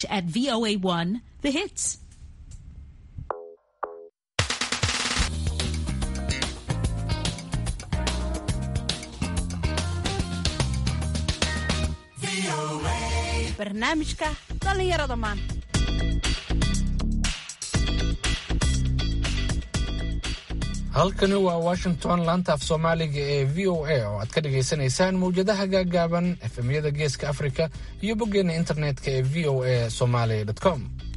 at VOA1 The Hits. barnaamijka dhallinyarada maanta halkani waa washington laanta af soomaaliga ee v o a oo aad ka dhagaysanaysaan mawjadaha gaagaaban efemyada geeska afrika iyo boggeena internetka ee v o a somaly com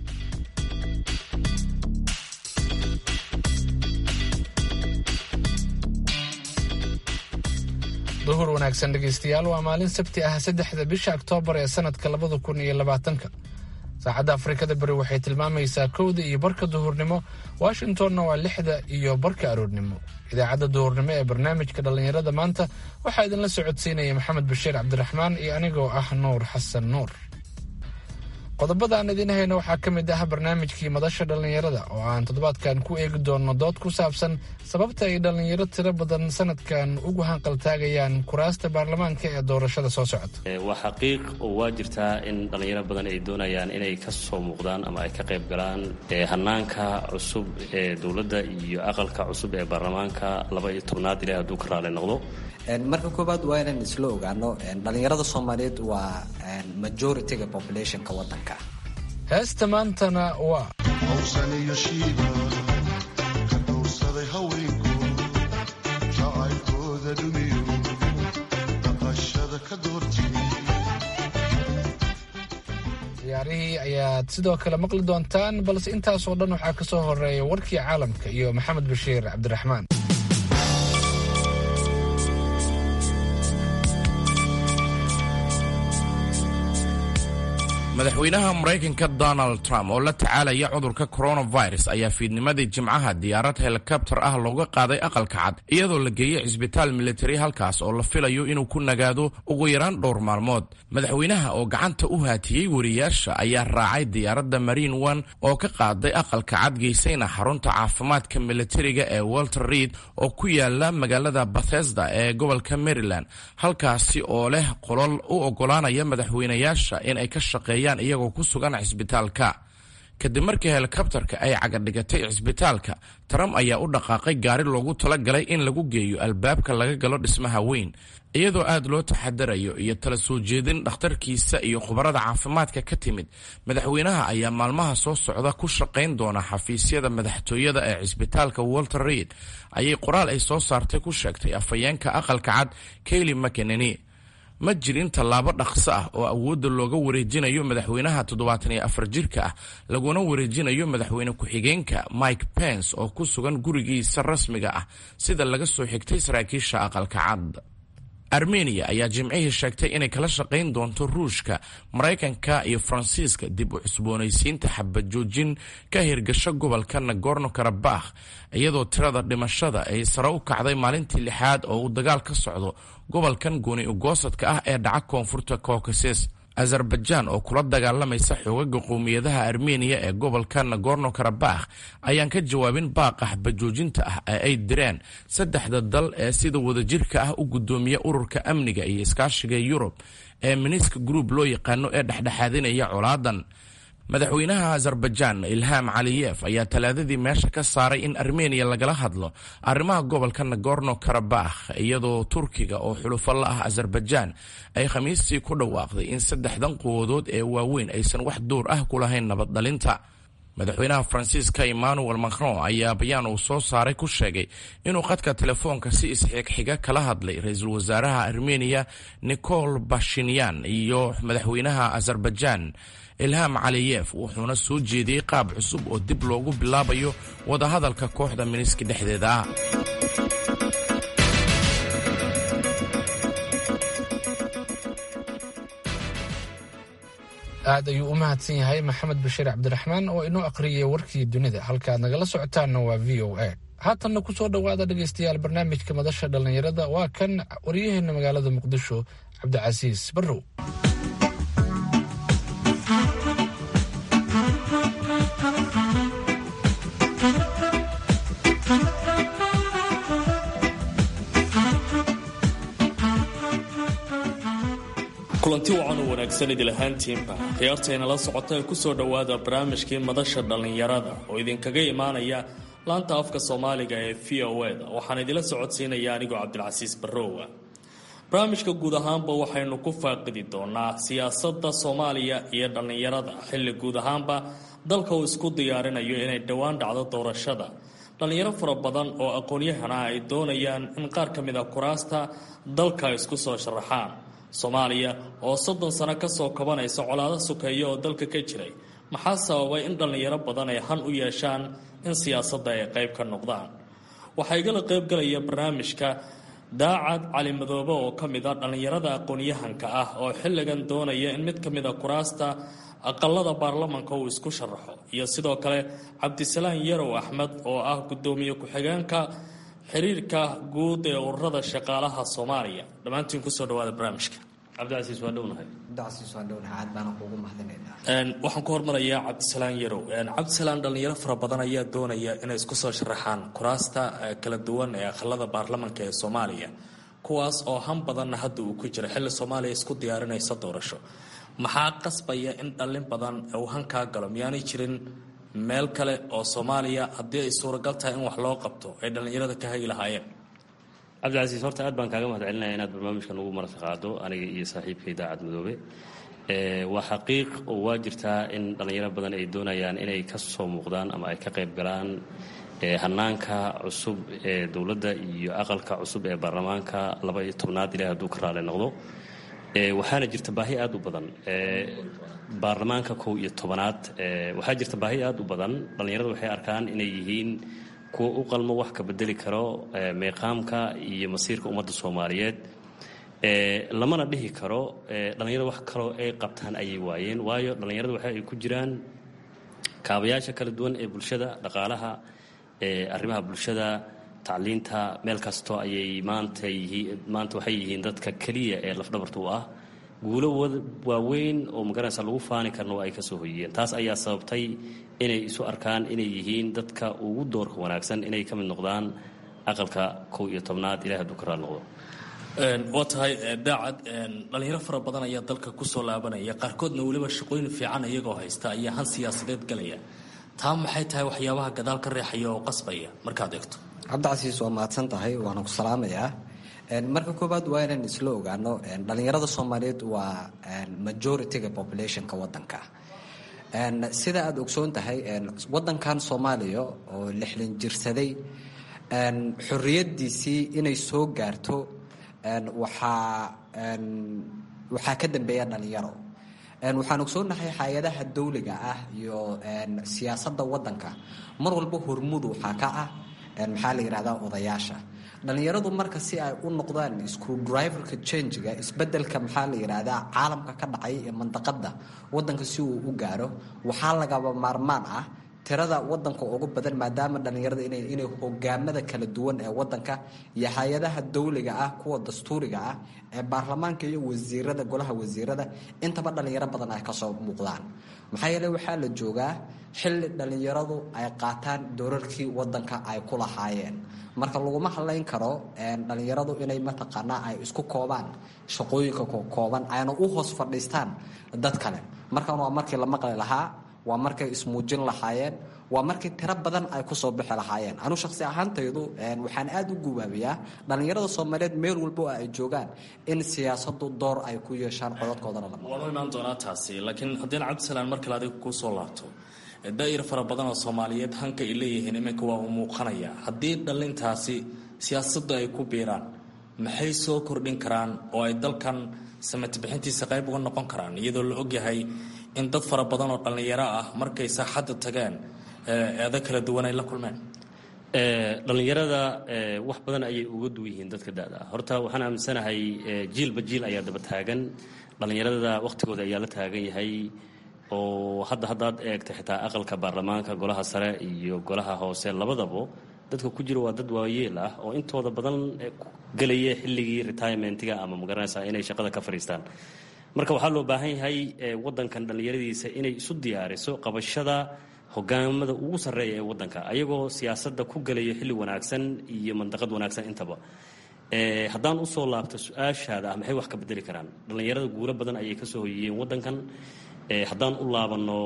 duhur wanaagsan dhegaystayaal waa maalin sabti ah saddexda bisha oktoobar ee sanadka labada kun iyo labaatanka saacadda afrikada beri waxay tilmaamaysaa kowda iyo barka duhurnimo washingtonna waa lixda iyo barka aroornimo idaacadda duhurnimo ee barnaamijka dhallinyarada maanta waxaa idinla socodsiinaya maxamed bashiir cabdiraxmaan iyo anigoo ah nuur xasan nuur qodobada aan idiin hayno waxaa ka mid ah barnaamijkii madasha dhallinyarada oo aan toddobaadkan ku eegi doonno dood ku saabsan sababta ay dhallinyaro tiro badan sanadkan ugu hanqaltaagayaan kuraasta baarlamaanka ee doorashada soo socota waa xaqiiq oo waa jirtaa in dhallinyaro badan ay doonayaan inay ka soo muuqdaan ama ay ka qayb galaan hanaanka cusub ee dowladda iyo aqalka cusub ee baarlamaanka laba iyo tobnaad ilaah hadduu ka raali noqdo marka koowaad waa inaan isla ogaano dhallinyarada soomaaliyeed waa majority-ga populationka wadanka heesta maantana waa hawsaniyo shiiba ka dhowrsaday haweenku jacaylkooda dhumiyo dhaqashada ka doortay ciyaarihii ayaad sidoo kale maqli doontaan balse intaasoo dhan waxaa ka soo horeeya warkii caalamka iyo maxamed bashiir cabdiraxmaan madaxweynaha maraykanka donald trump oo la tacaalaya cudurka coronavirus ayaa fiidnimadii jimcaha diyaarad helikabtar ah looga qaaday aqalka cad iyadoo la geeyey cisbitaal militari halkaas oo la filayo inuu ku nagaado ugu yaraan dhowr maalmood madaxweynaha oo gacanta u haatiyey wariyaasha ayaa raacay diyaaradda marine one oo ka qaaday aqalka cad geysayna xarunta caafimaadka militariga ee walter reid oo ku yaala magaalada bathesda ee gobolka maryland halkaasi oo leh qolol u ogolaanaya madaxweynayaasha in ay ka shaqeeyaan iyagoo ku sugan cisbitaalka kadib markii helikabtarka ay cagadhigatay cisbitaalka trump ayaa u dhaqaaqay gaari loogu talagalay in lagu geeyo albaabka laga galo dhismaha weyn iyadoo aad loo taxadarayo iyo tala soo jeedin dhakhtarkiisa iyo khubarada caafimaadka ka timid madaxweynaha ayaa maalmaha soo socda ku shaqayn doona xafiisyada madaxtooyada ee cisbitaalka walter reid ayay qoraal ay soo saartay ku sheegtay afhayeenka aqalka cad kayli mckeneni ma jirin tallaabo dhaqso ah oo awoodda looga wareejinayo madaxweynaha toddobaatan iyo afar jirka ah laguna wareejinayo madaxweyne ku-xigeenka mike pence oo ku sugan gurigiisa rasmiga ah sida laga soo xigtay saraakiisha aqalka cad armeniya ayaa jimcihii sheegtay inay kala shaqayn doonto ruushka maraykanka iyo faransiiska dib u cusboonaysiinta xabajoojin ka hirgasho gobolka nagorno karabakh iyadoo tirada dhimashada ay sare u kacday maalintii lixaad oo uu dagaal ka socdo gobolkan gooni ugoosadka ah ee dhaca koonfurta caucasus azerbaijan oo kula dagaalamaysa xoogaga qowmiyadaha armeniya ee gobolka nagorno karabakh ayaan ka jawaabin baaqa xabajoojinta ah ee ay direen saddexda dal ee sida wadajirka ah u gudoomiya ururka amniga iyo iskaashiga yurub ee minisk group loo yaqaano ee dhexdhexaadinaya colaadan madaxweynaha azerbaijan ilham caliyef ayaa talaadadii meesha ka saaray in armeniya lagala hadlo arrimaha gobolka nagorno karabakh iyadoo turkiga oo xulufo la ah azerbaijan ay khamiistii ku dhawaaqday in saddexdan quwadood ee waaweyn aysan wax duur ah ku lahayn nabad dhalinta madaxweynaha faransiiska emmanuel macron ayaa bayaan uu soo saaray ku sheegay inuu qadka telefoonka si isxigxiga kala hadlay ra-iisul wasaaraha armeniya nicol bashinyan iyo madaxweynaha azerbaijan ilham caliyef wuxuuna soo jeediyey qaab cusub oo dib loogu bilaabayo wadahadalka kooxda miniski dhexdeeda ah aad ayuu u mahadsan yahay maxamed bashiir cabdiraxmaan oo inoo aqriyay warkii dunida halkaaad nagala socotaanna waa v o a haatanna ku soo dhowaada dhegaystayaal barnaamijka madasha dhallinyarada waa kan waryaheena magaalada muqdisho cabdicasiis barrow kulanti wacan oo wanaagsan idil ahaantiinba khiyaartayna la socota ee ku soo dhowaada barnaamijkii madasha dhallinyarada oo idinkaga imaanaya laanta afka soomaaliga ee v o eda waxaan idila socodsiinaya anigoo cabdilcasiis barrowa barnaamijka guud ahaanba waxaynu ku faaqidi doonaa siyaasadda soomaaliya iyo dhallinyarada xilli guud ahaanba dalka uu isku diyaarinayo inay dhowaan dhacdo doorashada dhallinyaro fara badan oo aqoon-yahana ay doonayaan in qaar ka mid a kuraasta dalka ay isku soo sharaxaan soomaaliya oo soddon sano kasoo kabanaysa colaado sukeeya oo dalka ka jiray maxaa sababay in dhallinyaro badan ay han u yeeshaan in siyaasadda ay qayb ka noqdaan waxaa igala qaybgalaya barnaamijka daacad cali madoobe oo ka mid a dhallinyarada aqoon-yahanka ah oo xilligan doonaya in mid ka mid a kuraasta aqalada baarlamanka uu isku sharaxo iyo sidoo kale cabdisalaan yarow axmed oo ah guddoomiye ku-xigeenka xiriirka guud ee ururada shaqaalaha soomaaliya dhammaantiin kusoo dhawaada barnaamijka cabdicasiis waa dhownahay cabdicasiis waa dhownahay aad baana kuugu mahadinaynaa waxaan ku hormarayaa cabdisalaan yarow cabdisalaan dhallinyaro fara badan ayaa doonaya inay isku soo sharaxaan kuraasta kala duwan ee aqalada baarlamanka ee soomaaliya kuwaas oo han badanna hadda uu ku jira xilli soomaaliya isku diyaarinaysa doorasho maxaa qasbaya in dhallin badan uu hankaa galo miyaanay jirin meel kale oo soomaaliya haddii ay suuragal tahay in wax loo qabto ay dhallinyarada ka hagi lahaayeen cabdicasiis horta aad baan kaaga mahad celinaya inaad barnaamijkan ugu marti qaado aniga iyo saaxiibkay daacad madoobe waa xaqiiq oo waa jirtaa in dhallinyaro badan ay doonayaan inay ka soo muuqdaan ama ay ka qayb galaan hanaanka cusub ee dowladda iyo aqalka cusub ee baarlamaanka laba iyo tobnaad ilaah hadduu ka raali noqdo waxaana jirta baahi aad u badan baarlamaanka kow iyo tobanaad waxaa jirta baahi aad u badan dhallinyaradu waxay arkaan inay yihiin kuwa u qalmo wax ka bedeli karo meeqaamka iyo masiirka ummadda soomaaliyeed lamana dhihi karo dhallinyarada wax kaloo ay qabtaan ayay waayeen waayo dhallinyarada waxa ay ku jiraan kaabayaasha kala duwan ee bulshada dhaqaalaha arrimaha bulshada tacliinta meel kastoo ayay maanta yihiin maanta waxay yihiin dadka keliya ee lafdhabarta u ah guulo waaweyn oo magaranaysa lagu faani karna waa ay kasoo hoyiyeen taas ayaa sababtay inay isu arkaan inay yihiin dadka ugu doorka wanaagsan inay ka mid noqdaan aqalka kow iyo tobnaad ilahi hadduu ka raal noqdo waa tahay daacad dhallinyaro fara badan ayaa dalka kusoo laabanaya qaarkoodna weliba shaqooyin fiican iyagoo haysta ayaa han siyaasadeed galaya taa maxay tahay waxyaabaha gadaal ka reexaya oo qasbaya markaad eegto cabdicasiis waa mahadsan tahay waana ku salaamayaa marka koowaad waa inaan isla ogaano dhallinyarada soomaaliyeed waa majority-ga populationka wadanka sida aada ogsoon tahay wadankan soomaaliya oo lixdan jirsaday xoriyadiisii inay soo gaarto waxaa waxaa ka dambeeya dhalinyaro waxaan ogsoonahay hay-adaha dawliga ah iyo siyaasadda wadanka mar walba hormuud waxaa ka ah maxaa la yidhahdaa odayaasha dhallinyaradu marka si ay u noqdaan screwdriverka changiga isbedelka maxaa la yidhaahdaa caalamka ka dhacay ee mandaqada wadanka si uu u gaaro waxaa lagaba maarmaan ah tirada wadanka ugu badan maadaama dhallinyarada inay hogaamada kala duwan ee wadanka iyo hay-adaha dawliga ah kuwa dastuuriga ah ee baarlamaanka iyo wasiirada golaha wasiirada intaba dhallinyaro badan ay kasoo muuqdaan maxaa yeele waxaa la joogaa xilli dhallinyaradu ay qaataan doorarkii wadanka ay ku lahaayeen marka laguma hadlayn karo dhallinyaradu inay mataqaanaa ay isku koobaan shaqooyinka kooban ayna u hoos fadhiistaan dad kale markan waa markii la maqli lahaa waa markay ismuujin lahaayeen waa markii tiro badan ay kusoo bixi lahaayeen anu shaqsi ahaantaydu waxaan aada u gubaabiyaa dhallinyarada soomaaliyeed meel walba oo ay joogaan in siyaasadu door ay ku yeeshaan codadkoodana la waanu imaan doonaa taasi laakiin haddii cabdisalaan mar kale adiga kuu soo laabto daa'ir fara badan oo soomaaliyeed hanka ay leeyihiin iminka waa uu muuqanaya haddii dhallintaasi siyaasaddu ay ku biiraan maxay soo kordhin karaan oo ay dalkan samati bixintiisa qayb uga noqon karaan iyadoo la ogyahay in dad fara badan oo dhallinyaro ah markay saaxadda tageen eedo kala duwan ay la kulmeen dhallinyarada wax badan ayay uga duwan yihiin dadka da-da ah horta waxaan aaminsanahay jiilba jiil ayaa daba taagan dhallinyarada wakhtigooda ayaa la taagan yahay oo hadda haddaad eegta xitaa aqalka baarlamaanka golaha sare iyo golaha hoose labadabo dadka ku jira waa dad waayeel ah oo intooda badan gelaya xilligii retirementiga ama magaranaysa inay shaqada ka fadhiistaan marka waxaa loo baahan yahay wadankan dhallinyaradiisa inay isu diyaariso qabashada hogaamada ugu sarreeya ee wadanka ayagoo siyaasadda ku gelaya xilli wanaagsan iyo mandaqad wanaagsan intaba haddaan usoo laabto su-aashaada ah maxay wax ka bedeli karaan dhallinyarada guulo badan ayay kasoo hoyiyeen waddankan haddaan u laabanno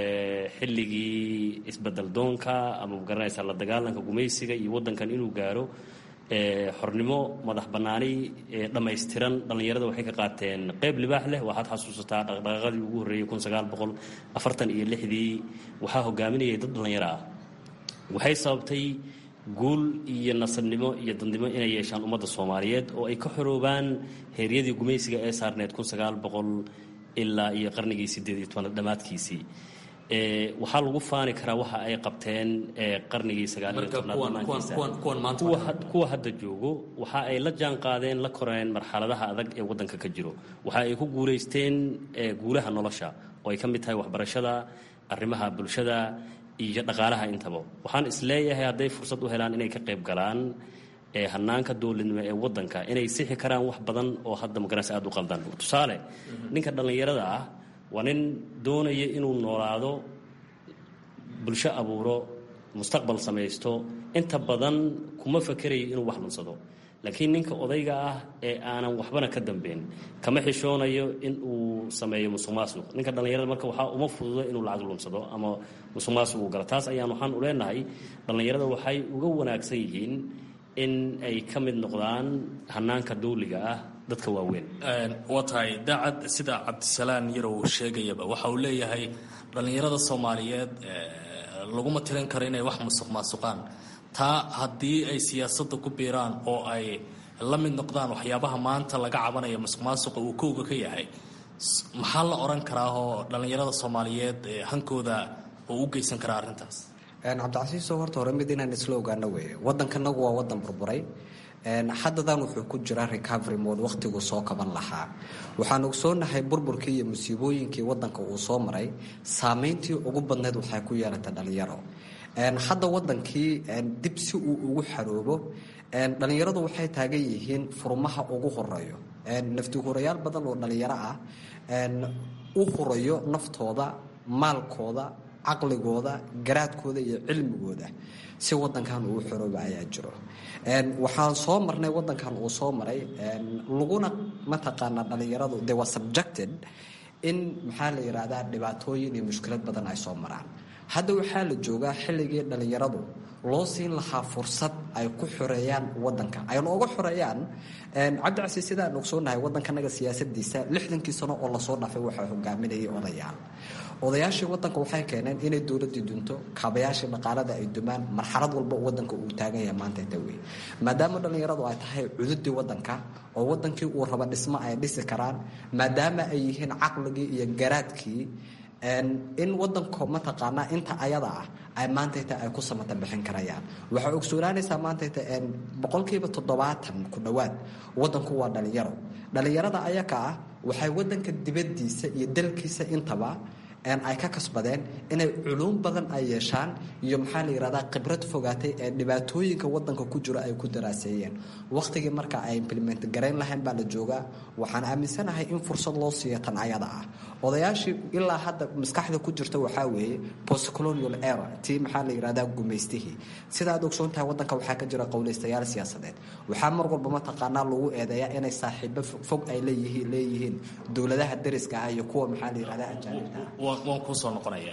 xilligii isbedel doonka ama magaranaysa la dagaalanka gumaysiga iyo waddankan inuu gaaro xornimo madax bannaani dhammaystiran dhallinyarada waxay ka qaateen qeyb libaax leh waxaad xasuusataa dhaqdhaqaaqadii ugu horreeyey kun sagaal boqol afartan iyo lixdii waxaa hogaaminayay dad dhallinyaro ah waxay sababtay guul iyo nasabnimo iyo dandnimo inay yeeshaan ummadda soomaaliyeed oo ay ka xoroobaan heeryadii gumaysiga ee saarneed kun sagaal boqol ilaa iyo qarnigii sideed iyo tobanaad dhammaadkiisii waxaa lagu faani karaa waxa ay qabteen qarnigii sagaaliyo tobnaad kuwa hadda joogo waxa ay la jaan qaadeen la koreen marxaladaha adag ee waddanka ka jiro waxa ay ku guulaysteen guulaha nolosha oo ay ka mid tahay waxbarashada arrimaha bulshada iyo dhaqaalaha intaba waxaan isleeyahay hadday fursad u helaan inay ka qayb galaan hanaanka dowladnimo ee waddanka inay sixi karaan wax badan oo hadda magaranaysa aada u qaldan tusaale ninka dhallinyarada ah waa nin doonaya inuu noolaado bulsho abuuro mustaqbal samaysto inta badan kuma fakerayo inuu wax lunsado laakiin ninka odayga ah ee aanan waxbana ka dambeyn kama xishoonayo in uu sameeyo musuq maasuq ninka dhallinyarada marka waxaa uma fududo inuu lacag lunsado ama musuq maasuq uu galo taas ayaan waxaan u leenahay dhallinyarada waxay uga wanaagsan yihiin in ay ka mid noqdaan hanaanka dawliga ah dadka waaweyn waa tahay daacad sida cabdisalaan yarow sheegayaba waxa uu leeyahay dhallinyarada soomaaliyeed laguma tirin karo inay wax musuq maasuqaan taa haddii ay siyaasadda ku biiraan oo ay la mid noqdaan waxyaabaha maanta laga cabanaya musuq maasuqa uu kowga ka yahay maxaa la odhan karaa oo dhallinyarada soomaaliyeed hankooda oo u geysan karaa arrintaas cabdicasiiso horta hore mid inaan isla ogaano weeye waddankanagu waa waddan burburay haddadan wuxuu ku jiraa recovery mode wakhtiguu soo kaban lahaa waxaan ogsoonahay burburkii iyo musiibooyinkii waddanka uu soo maray saameyntii ugu badneyd waxay ku yeelatay dhallinyaro hadda waddankii dib si uu ugu xaroobo dhallinyaradu waxay taagan yihiin furmaha ugu horeeyo nafti hurayaal badan oo dhallinyaro ah u hurayo naftooda maalkooda caqligooda garaadkooda iyo cilmigooda si wadankan uu xorooba ayaa jiro waxaan soo marnay wadankan uu soo maray laguna mataqaanaa dhallinyaradu they were subjected in maxaa la yidhaahdaa dhibaatooyin iyo mushkilad badan ay soo maraan hadda waxaa la joogaa xilligii dhallinyaradu loo siin lahaa fursad ay ku xoreeyaan wadanka ay nooga xoreeyaan cabdicasiis sidaan ogsoonahay wadankanaga siyaasadiisa lixdankii sano oo lasoo dhaafay waxaa hogaaminayay odayaal odayaashii wadanka waxay keeneen inay dowladii dunto kaabayaashii dhaqaalada ay dumaan marxalad walba wadanka uu taagan yahay maanta tawey maadaama dhallinyaradu ay tahay cududii wadanka oo wadankii uu raba dhismo ay dhisi karaan maadaama ay yihiin caqligii iyo garaadkii in wadanko mataqaanaa inta ayada ah ay maantayta ay ku samata bixin karayaan waxaa ogsoonaanaysaa maantayta boqolkiiba toddobaatan ku dhowaad wadanku waa dhallinyaro dhallinyarada ayaka ah waxay wadanka dibadiisa iyo dalkiisa intaba ay ka kasbadeen inay culuum badan ay yeeshaan iyo maxaa la yihahdaa khibrad fogaatay ee dhibaatooyinka wadanka ku jiro ay ku daraaseeyeen wakhtigii marka ay implement garayn lahayn baa la joogaa waxaan aaminsanahay in fursad loo siiyo tan ayada ah odayaashii ilaa hadda maskaxda ku jirta waxaa weeye postcolonial era tii maxaa la yihahdaa gumaystihii sida aad ogsoon tahay wadanka waxaa ka jira qowlaystayaal siyaasadeed waxaa mar walba mataqaanaa lagu eedeeyaa inay saaxiibo fog ay leeyihiin leeyihiin dowladaha dariska ah iyo kuwa maxaa la yihahdaa ajaanibka ah waan kuusoo noqonaya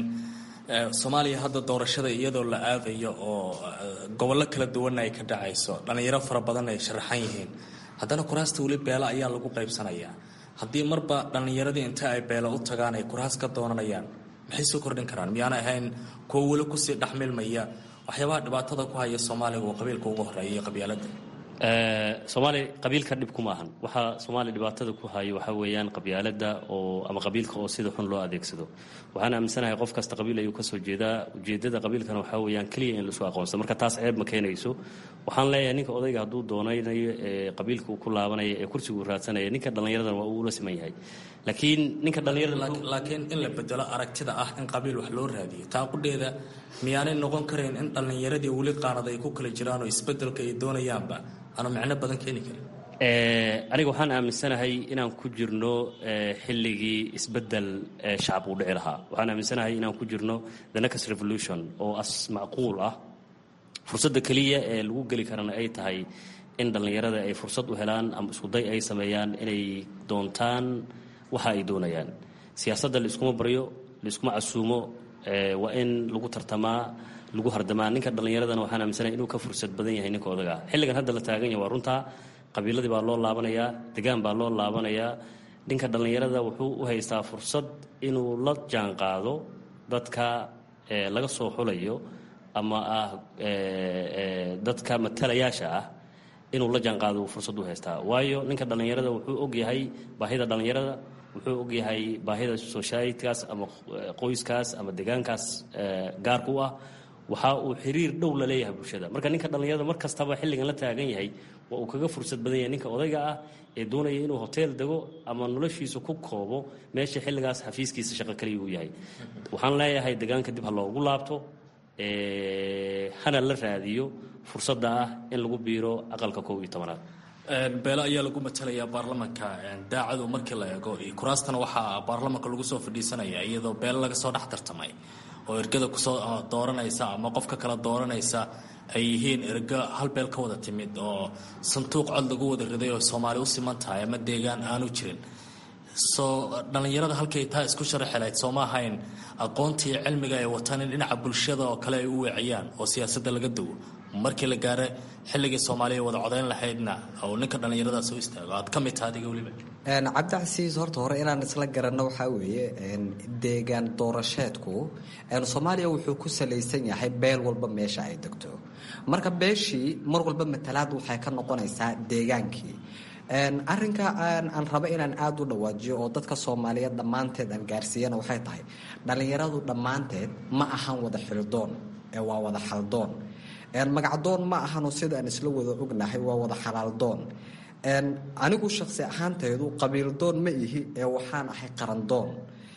soomaaliya hadda doorashada iyadoo la aadayo oo gobollo kala duwanna ay ka dhacayso dhallinyaro fara badan ay sharaxan yihiin haddana kuraasta weli beelo ayaa lagu qaybsanayaa haddii marba dhallinyaradii inta ay beelo u tagaan ay kuraas ka doonanayaan maxay soo kordhin karaan miyaana ahayn kuwo weli kusii dhexmilmaya waxyaabaha dhibaatada ku haya soomaaliga oo qabiilka ugu horeeya iyo qabyaaladda soomaaliya qabiilka dhib kuma ahan waxaa soomaaliya dhibaatada ku hayo waxaa weeyaan qabyaalada oo ama qabiilka oo sida xun loo adeegsado waxaan aaminsanahay qof kasta qabiil ayuu kasoo jeedaa ujeedada qabiilkana waxaa weeyaan keliya in laisku aqoonsado marka taas ceeb ma keenayso waxaan leeyahay ninka odayga hadduu doonaynayo ee qabiilka uu ku laabanaya ee kursiga uu raadsanaya ninka dhallinyaradan waa uu ula siman yahay laakiin ninka dhallinyarada laakiin in la bedelo aragtida ah in qabiil wax loo raadiyo taa qudheeda miyaanay noqon karayn in dhallinyaradii weli qaanad ay ku kala jiraan oo isbedelka ay doonayaanba aanu micno badan keeni karin aniga waxaan aaminsanahay inaan ku jirno xilligii isbedel shacab uu dhici lahaa waxaan aaminsanahay inaan ku jirno the next revolution oo as macquul ah fursadda keliya ee lagu geli karana ay tahay in dhallinyarada ay fursad u helaan ama iskuday ay sameeyaan inay doontaan waxa ay doonayaan siyaasadda laiskuma baryo laiskuma casuumo waa in lagu tartamaa lagu hardamaa ninka dhallinyaradana waxaan aaminsanaya inuu ka fursad badan yahay ninka odaga xilligan hadda la taagan yahay waa runtaa qabiiladii baa loo laabanayaa degaan baa loo laabanayaa ninka dhallinyarada wuxuu u haystaa fursad inuu la jaan qaado dadka laga soo xulayo ama ah dadka matalayaasha ah inuu la jaan qaado fursad u haystaa waayo ninka dhallinyarada wuxuu ogyahay baahida dhallinyarada wuxuu ogyahay baahida societykaas ama qoyskaas ama degaankaas gaarka u ah waxa uu xiriir dhow la leeyahay bulshada marka ninka dhallinyarada mar kastaba xilligan la taagan yahay waa uu kaga fursad badan yahay ninka odayga ah ee doonaya inuu hoteel dego ama noloshiisa ku koobo meesha xilligaas xafiiskiisa shaqo kaliya uu yahay waxaan leeyahay degaanka dib ha loogu laabto hana la raadiyo fursadda ah in lagu biiro aqalka kow iyo tobanaad beelo ayaa lagu matalayaa baarlamanka daacadu markii la eego kuraastana waxaa baarlamanka lagu soo fadhiisanaya iyadoo beelo laga soo dhex tartamay oo ergada kusoo dooranaysa ama qofka kala dooranaysa ay yihiin ergo hal beel ka wada timid oo sanduuq cod lagu wada riday oo soomaali u siman tahay ama deegaan aanu jirin soo dhallinyarada halkay taa isku sharaxi lahayd sooma ahayn aqoontii cilmiga ay wataan in dhinaca bulshada oo kale ay u weeciyaan oo siyaasadda laga duwo markii la gaaro xilligii soomaaliya wada codayn lahaydna oo ninka dhallinyaradaas u istaago aad ka mid taha adiga weliba cabdicasiis horta hore inaan isla garanno waxaa weeye deegaan doorasheedku soomaaliya wuxuu ku salaysan yahay beel walba meesha ay degto marka beeshii mar walba matalaad waxay ka noqonaysaa deegaankii arinka aan rabo inaan aada u dhawaajiyo oo dadka soomaaliyeed dhammaanteed aan gaarsiiyana waxay tahay dhallinyaradu dhammaanteed ma ahan wada xildoon ee waa wada xaldoon magacdoon ma ahano sida aan isla wada ognahay waa wada xalaaldoon anigu shaqsi ahaantaydu qabiildoon ma ihi ee waxaan ahay qarandoon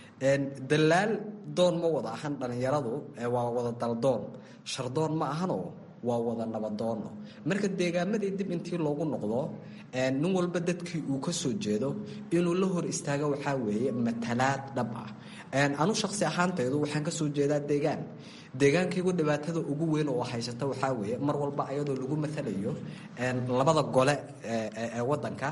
dalaal doon ma wada ahan dhallinyaradu waa wada daldoon shardoon ma ahano waa wada nabadoono marka deegaamadii dib intii loogu noqdo nin walba dadkii uu ka soo jeedo inuu la hor istaago waxaa weeye matalaad dhab ah anu shaqsi ahaantaydu waxaan ka soo jeedaa deegaan deegaankaygu dhibaatada ugu weyn oo haysata waxaa weeye mar walba ayadoo lagu matalayo labada gole ee wadanka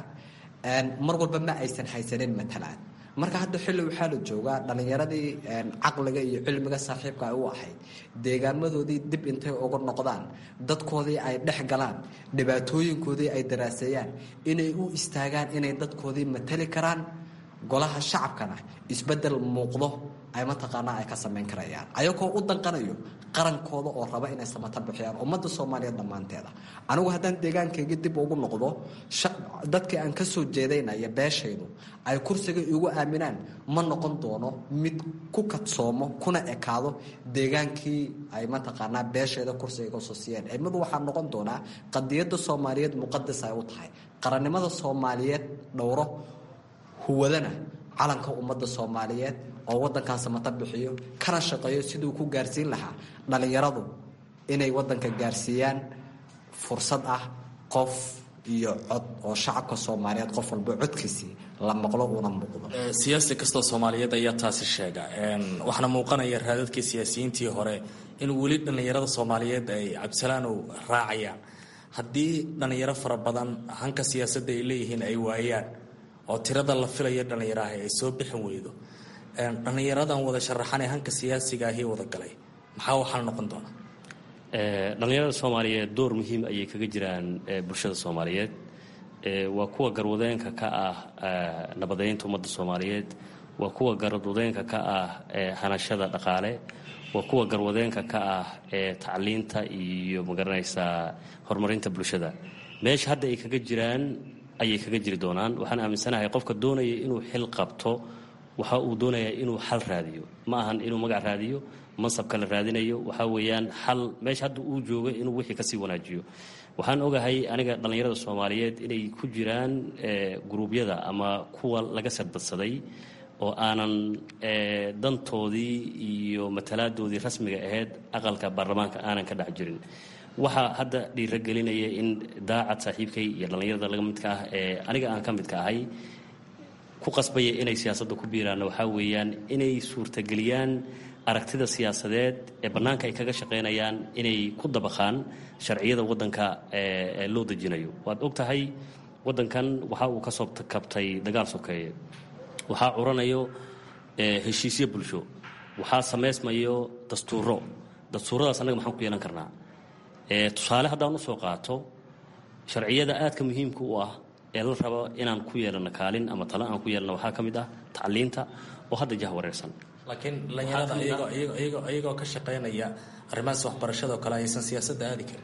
mar walba ma aysan haysanin matalaad marka hadda xilli waxaa la joogaa dhallinyaradii caqliga iyo cilmiga saaxiibka ay u ahayd deegaamadoodii dib intay uga noqdaan dadkoodii ay dhex galaan dhibaatooyinkoodii ay daraaseeyaan inay u istaagaan inay dadkoodii matali karaan golaha shacabkana isbedel muuqdo ay mataqaanaa ay ka samayn karayaan ayagoo u danqanayo qarankooda oo raba inay samata bixiyaan ummadda soomaaliyeed dhammaanteeda anigu haddaan deegaankayga dib ugu noqdo dadkii aan ka soo jeedaynaya beeshaydu ay kursiga igu aaminaan ma noqon doono mid ku kadsoomo kuna ekaado deegaankii ay mataqaanaa beeshayda kursiga kasoo siiyeen mid waxaa noqon doonaa qadiyadda soomaaliyeed muqadas ay u tahay qarannimada soomaaliyeed dhowro huwadana calanka ummadda soomaaliyeed oo wadankan samata bixiyo kana shaqeeyo siduu ku gaarsiin lahaa dhallinyaradu inay wadanka gaarsiiyaan fursad ah qof iyo cod oo shacabka soomaaliyeed qof walba codkiisii la maqlo una muuqdo siyaasi kastoo soomaaliyeed ayaa taasi sheega waxaana muuqanaya raadadkii siyaasiyiintii hore in weli dhallinyarada soomaaliyeed ay cabdisalaanow raacayaan haddii dhallinyaro fara badan hanka siyaasadda ay leeyihiin ay waayaan oo tirada la filaya dhallinyaraha ay soo bixin weydo dhallinyaradan wada sharaxanee hanka siyaasiga ahii wada galay maxaa waxaa noqon doona dhallinyarada soomaaliyeed door muhiim ayay kaga jiraan bulshada soomaaliyeed waa kuwa garwadeenka ka ah nabadeynta ummadda soomaaliyeed waa kuwa garwadeenka ka ah hanashada dhaqaale waa kuwa garwadeenka ka ah tacliinta iyo magaranaysaa horumarinta bulshada meesha hadda ay kaga jiraan ayay kaga jiri doonaan waxaan aaminsanahay qofka doonaya inuu xil qabto waxa uu doonayaa inuu xal raadiyo ma ahan inuu magac raadiyo mansabka la raadinayo waxaa weeyaan xal meesha hadda uu joogo inuu wixii kasii wanaajiyo waxaan ogahay aniga dhallinyarada soomaaliyeed inay ku jiraan guruubyada ama kuwa laga sadbadsaday oo aanan dantoodii iyo matalaadoodii rasmiga ahayd aqalka baarlamaanka aanan ka dhex jirin waxaa hadda dhiiragelinaya in daacad saaxiibkay iyo dhallinyarada laga midka ah ee aniga aan ka midka ahay ku qasbaya inay siyaasadda ku biiraanna waxaa weeyaan inay suurtageliyaan aragtida siyaasadeed ee bannaanka ay kaga shaqaynayaan inay ku dabaqaan sharciyada waddanka ee loo dejinayo waad og tahay waddankan waxa uu ka soo kabtay dagaal sokeeye waxaa curanayo heshiisyo bulsho waxaa samaysmayo dastuuro dastuuradaas annaga maxaan ku yeelan karnaa tusaale haddaan usoo qaato sharciyada aadka muhiimka u ah ee la rabo inaan ku yeelano kaalin ama talo aan ku yeelano waxaa ka mid ah tacliinta oo hadda jah wareersan laakiin dhalinyarada iyagoo ka shaqaynaya arrimahaas waxbarashada oo kale aysan siyaasadda aadi karin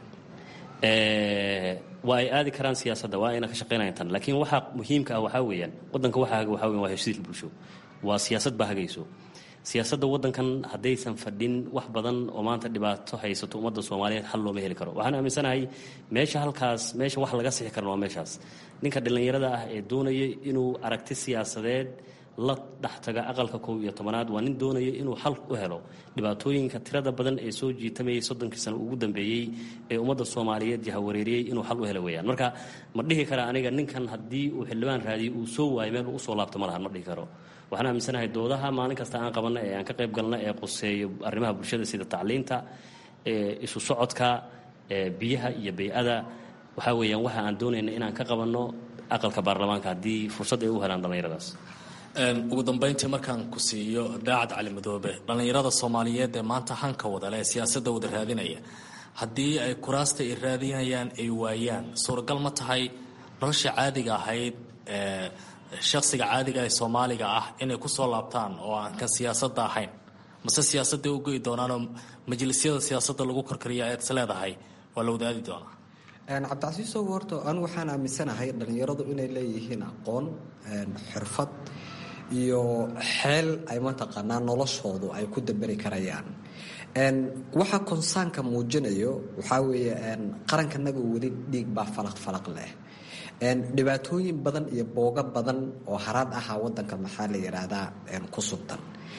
waa ay aadi karaan siyaasadda waa ayna ka shaqaynayan tan laakiin waxaa muhiimka ah waxaa weeyaan waddanka waxa haga waxaa weyan waa heshiis bulsho waa siyaasad baa hagayso siyaasadda waddankan haddaysan fadhin wax badan oo maanta dhibaato haysato ummadda soomaaliyeed xal looma heli karo waxaan aaminsanahay meesha halkaas meesha wax laga sixi karna waa meeshaas ninka dhallinyarada ah ee doonaya inuu aragti siyaasadeed la dhextaga aqalka kow iyo tobanaad waa nin doonaya inuu xal u helo dhibaatooyinka tirada badan ee soo jiitamayay soddonkii sano ugu dambeeyey ee ummadda soomaaliyeed jahawareeriyey inuu xal u helo weeyaan marka ma dhihi kara aniga ninkan haddii uu xildhibaan raadiyo uu soo waayo meel uu usoo laabto ma lahan ma dhihi karo waxaan aaminsanahay doodaha maalin kasta aan qabanno ee aan ka qayb galno ee quseeyo arrimaha bulshada sida tacliinta isu socodka biyaha iyo bay-ada waxaa weeyaan waxa aan doonayna inaan ka qabanno aqalka baarlamaanka haddii fursad ay u helaan dhallinyaradaas ugu dambayntii markaan ku siiyo daacad cali madoobe dhallinyarada soomaaliyeed ee maanta hanka wadale ee siyaasadda wada raadinaya haddii ay kuraasta ay raadinayaan ay waayaan suuragal ma tahay nolosha caadiga ahayd ee shakhsiga caadiga ee soomaaliga ah inay ku soo laabtaan oo aan kan siyaasadda ahayn mase siyaasadday u goyi doonaanoo majlisyada siyaasadda lagu korkariya eed is leedahay waa la wadaadi doonaa cabdicasiisow horta anigu waxaan aaminsanahay dhallinyaradu inay leeyihiin aqoon xirfad iyo xeel ay mataqaanaa noloshoodu ay ku daberi karayaan waxa konsaanka muujinayo waxaa weeye qarankanaga weli dhiig baa falaq falaq leh dhibaatooyin badan iyo boogo badan oo haraad ahaa wadanka maxaa la yidhaahdaa ku subtan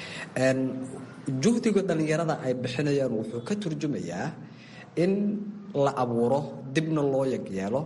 juhdiga dhallinyarada ay bixinayaan wuxuu ka turjumayaa in la abuuro dibna loo yagyeelo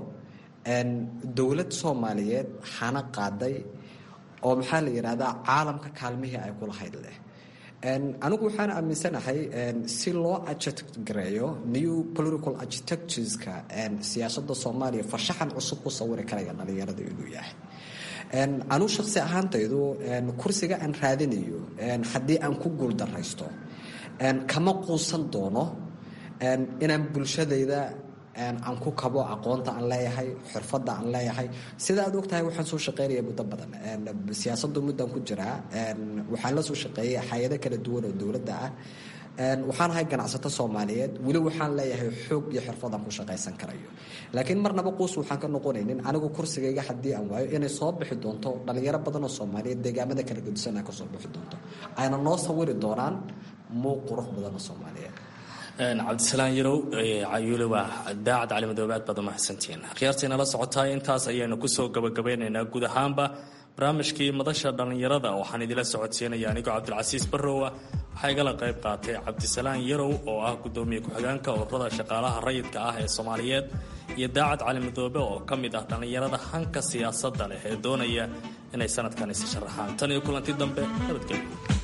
dowlad soomaaliyeed hana qaaday oo maxaa la yidhaahdaa caalamka kaalmihii ay kulahayd leh anigu waxaan aaminsanahay si loo ajgareeyo new political architectureska siyaasada soomaaliya farshaxan cusub ku sawiri karaya dhallinyarada inuu yahay anugu shaqsi ahaantaydu kursiga aan raadinayo haddii aan ku guuldaraysto kama quusan doono inaan bulshadayda aan ku kabo aqoonta aan leeyahay xirfadda aan leeyahay sida aad ogtahay waxaan soo shaqeynaya muddo badan siyaasadu muddan ku jiraa waxaan la soo shaqeeyay hay-ado kala duwan oo dowladda ah waxaan ahay ganacsato soomaaliyeed weli waxaan leeyahay xoog iyo xirfadaan ku shaqaysan karayo laakiin marnaba quus waxaan ka noqonaynin anigu kursigayga haddii aan waayo inay soo bixi doonto dhalinyaro badan oo soomaaliyeed deegaamada kala gedisan ay kasoo bixi doonto ayna noo sawiri doonaan muuq qurux badan oo soomaaliyeed cabdisalaan yarow cayuule waa daacad cali madoobe aad baad umahadsantihiin khiyaartayna la socotaa intaas ayaanu kusoo gabagabeynaynaa guud ahaanba barnaamijkii madasha dhallinyarada waxaan idila socodsiinaya anigoo cabdilcasiis barrowa waxaa igala qayb qaatay cabdisalaan yarow oo ah gudoomiye ku-xigeenka ururada shaqaalaha rayidka ah ee soomaaliyeed iyo daacad cali madoobe oo ka mid ah dhallinyarada hanka siyaasadda leh ee doonaya inay sanadkan isi sharaxaan tan iyo kulanti dambe nabadgelyo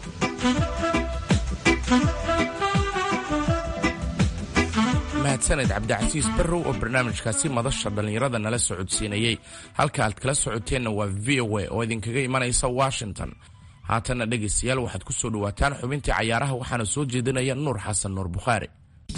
mahadsaned cabdicasiis barrow oo barnaamijkaasi madasha dhallinyarada nala socodsiinayey halka aad kala socoteenna waa v o a oo idinkaga imanaysa washington haatanna dhegaystayaal waxaad ku soo dhowaataan xubintii cayaaraha waxaana soo jeedinaya nuur xasan nuur bukhaari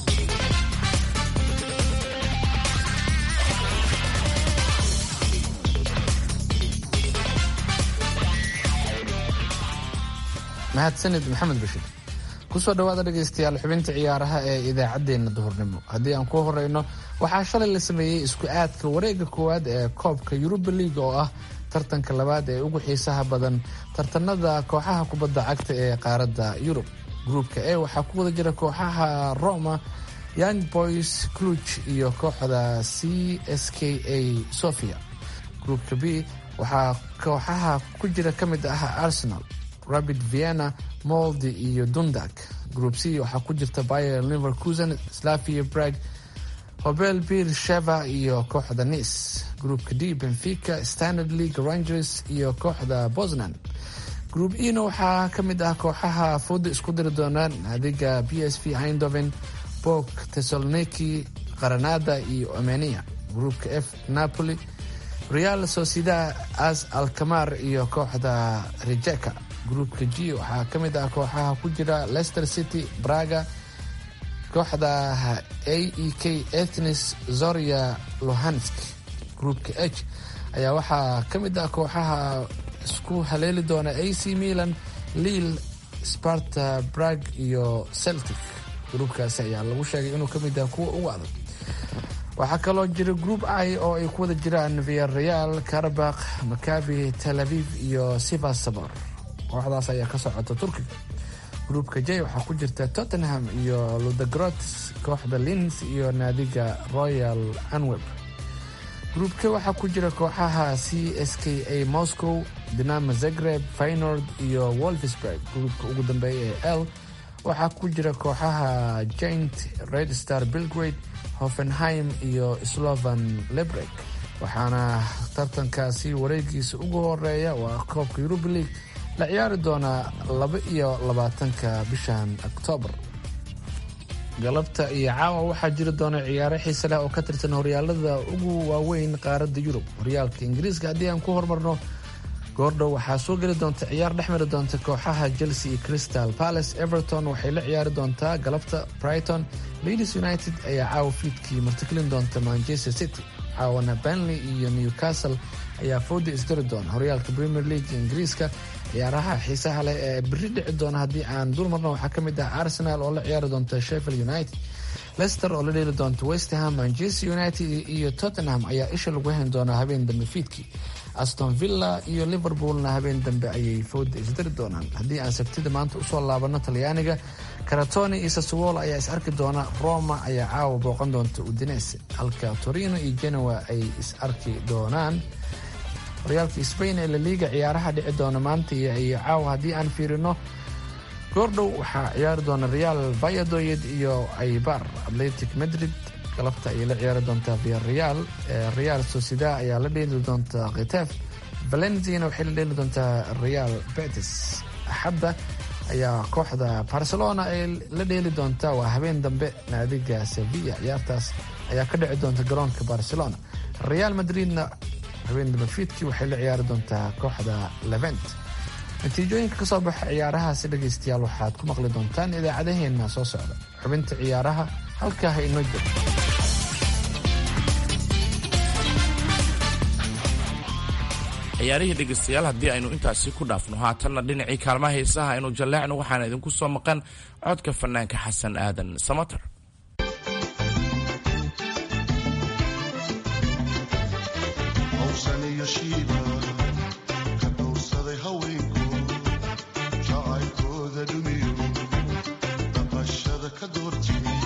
mahadsanid maxamed bashir kusoo dhawaada dhegaystayaal xubinta ciyaaraha ee idaacaddeenna duhurnimo haddii aan ku horeyno waxaa shalay la sameeyey isku aadka wareega koowaad ee koobka yuruba league oo ah tartanka labaad ee ugu xiisaha badan tartanada kooxaha kubadda cagta ee qaaradda yurub gruupka e waxaa ku wada jira kooxaha roma young boys cluj iyo kooxda c s k a sofia gruupka b waxaa kooxaha ku jira ka mid ah arsenal rabid vienna moldi iyo dundag group c waxaa ku jirta bayer liverkusen slavia brag hobel bir sheva iyo kooxda nice groupka d benfica standard league rangers iyo kooxda bosnan group ena waxaa ka mid ah kooxaha fooda isku diri doonaan naadiga b s v hindoven bok tesaloniki qaranada iyo omenia groupka f napoli real sociedad as alkamar iyo kooxda rijeka groupka g waxaa ka mid ah kooxaha ku jira leicester city braga kooxda a e k ethnis zoria lohansk groupka h ayaa waxaa ka mid ah kooxaha isku haleeli doona a c milan lille sparta brag iyo celtic gruubkaasi ayaa lagu sheegay inuu ka mid yahay kuwa ugu adag waxaa kaloo jira group i oo ay ku wada jiraan viareal karabakh makabi tel aviv iyo sivasabor kooxdaas ayaa ka socota turkiga gruupka j waxaa ku jirta tottenham iyo ludegrots kooxda lins iyo naadiga royal anweb gruupka waxaa ku jira kooxaha c s k a moscow dinamo zagreb faynord iyo wolfsburg gruupka ugu dambeeya ee l waxaa ku jira kooxaha jaint red star belgrade hoffenheim iyo slovan lebreg waxaana tartankaasi wareegiisa ugu horeeya waa koobka yuruba league la ciyaari doonaa laba iyo labaatanka bishan oktoobar galabta iyo caawa waxaa jiri doona ciyaaro xiise leh oo ka tirsan horyaalada ugu waaweyn qaaradda yurub horyaalka ingiriiska haddii aan ku hormarno goordhow waxaa soo geli doonta ciyaar dhex mari doonta kooxaha chelsea iyo crystal palace everton waxay la ciyaari doontaa galabta brighton ladies united ayaa caawa fiidkii martikelin doonta manchester city caawana benley iyo newcastle ayaa fooda isdari doona horyaalka premier league ingiriiska ciyaaraha xiisaha leh ee beri dhici doona haddii aan dul marno waxaa ka mid ah arsenal oo la ciyaari doonta sheffield united leicester oo la dheeli doonta westham manchester united iyo tottenham ayaa isha lagu hayn doonaa habeen dambe fiidkii aston villa iyo liverpoolna habeen dambe ayay fooda isdari doonaan haddii aan sabtida maanta usoo laabano talyaaniga karatoni iyo saswolo ayaa is arki doona roma ayaa caawa booqan doonta udinese halka torino iyo genoa ay is arki doonaan horyaalka sbain ee laliga ciyaaraha dhici doona maanta iyo caawa haddii aan fiirino goordhow waxaa ciyaari doona real vayadoyed iyo aybar atletic madrid galabta ayay la ciyaari doontaa viareal real sociedad ayaa la dheeli doontaa khitef valenciana waxay la dheeli doontaa real betis axadda ayaa kooxda barcelona ay la dheeli doontaa waa habeen dambe naadiga sevilla ciyaartaas ayaa ka dhici doonta garoonka barcelona real madridna habeen dambe fiidkii waxay la ciyaari doontaa kooxda levent natiijooyinka ka soo baxa ciyaarahaasi dhegaystayaal waxaad ku maqli doontaan idaacadaheenna soo socda xubinta ciyaaraha halkaa ha inoo jiro ciyaarihii dhegaystayaal haddii aynu intaasi ku dhaafno haatanna dhinacii kaalmaha heesaha aynu jalleecno waxaana idinku soo maqan codka fanaanka xasan aadan samater hawsan iyo shiiba ka dhowrsaday haweenku jacaylkooda dhumiyo dhaqashada ka doortiyey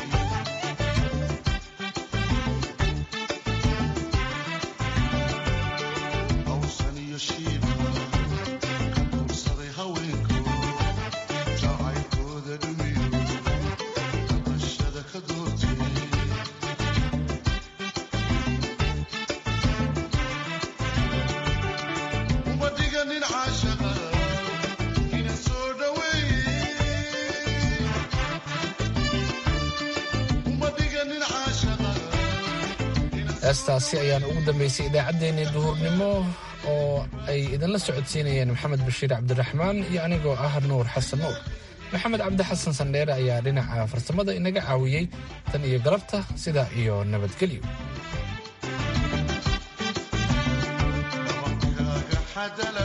hawsan iyo shiiba ka dhowrsaday haweenku jacaylkooda dhumiyo dhaqashada ka doortiyey uma dhiganin caashaqa ina soo dhaweeye uma dhiganin caashaqa heestaasi ayaan ugu dambeysay idaacaddeenii duhurnimo oo ay idinla socodsiinayeen maxamed bashiir cabdiraxmaan iyo anigoo ah nuur xasan nuur maxamed cabdi xasan sandheere ayaa dhinaca farsamada inaga caawiyey tan iyo galabta sidaa iyo nabadgelyo dhabankaaga xadala